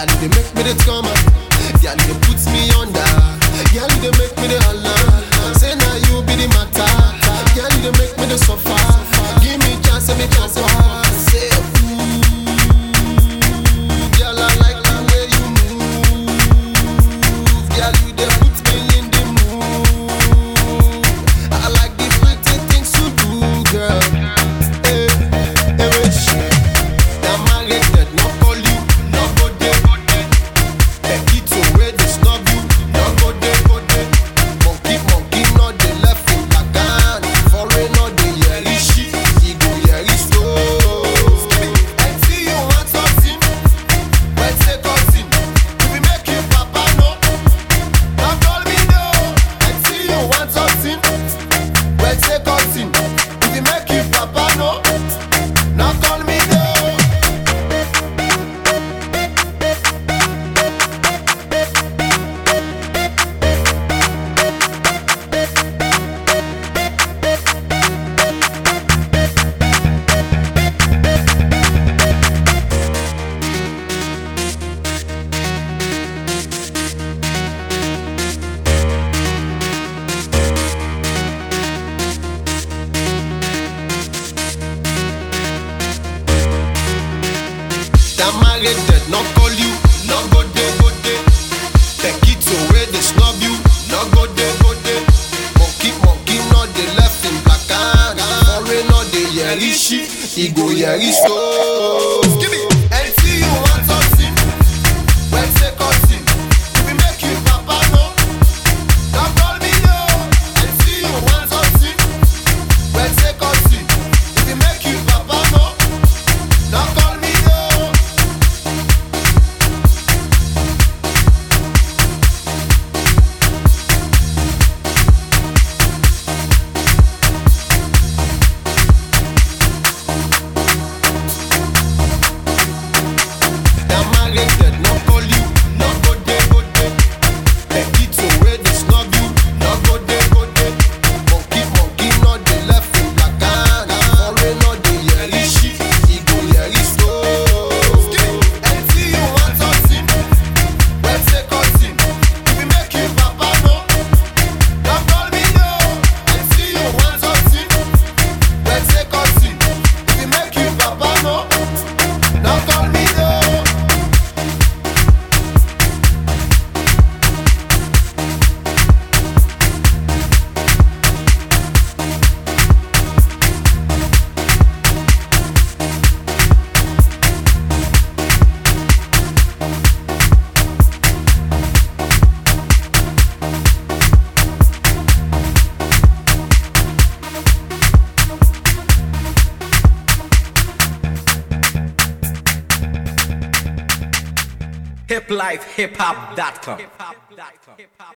Girl, you dey make me the trauma. Girl, you dey put me under. Girl, you dey make me the holla. Say now you be the matter. Girl, you dey make me the suffer. Give me chance, give me chance. Say, ooh, girl, I like the way you move. Girl, you dey put me in the mood. I like the pretty things you do, girl. Hey, hey, wait. Now married, dead, no call you, no go there. Becky to where they snub you, no go there, go there. Monkey, monkey, no dey left in back Foreign, no dey yeri shit, he go yeri slow. And see you want something, when say cousin, if we make you papa no, now call me no. And see you want something, when say cousin, if we make you papa no, now call me no. That married dead, no call you, no go there, go there. Take it away, they snub you, no go there, go there. Monkey, monkey, no dey left in black and foreign, no dey yeri shit, he go yeri slow. Give me, and see you want something, when say cousin, if we make you papa no, now call me no. And see you want something, when say cousin, if we make you papa no, now call me no. That married dead, no call you, no go there, go there. Becky to where they snub you, no go there, go there. Monkey, monkey, no dey left in black and foreign, no dey yeri shit, he go yeri slow. And see you want something, when say cousin, if we make you papa no, now call me no. And see you want something, when say cousin, if we make you papa no, now call me no. hiplifehiphop.com.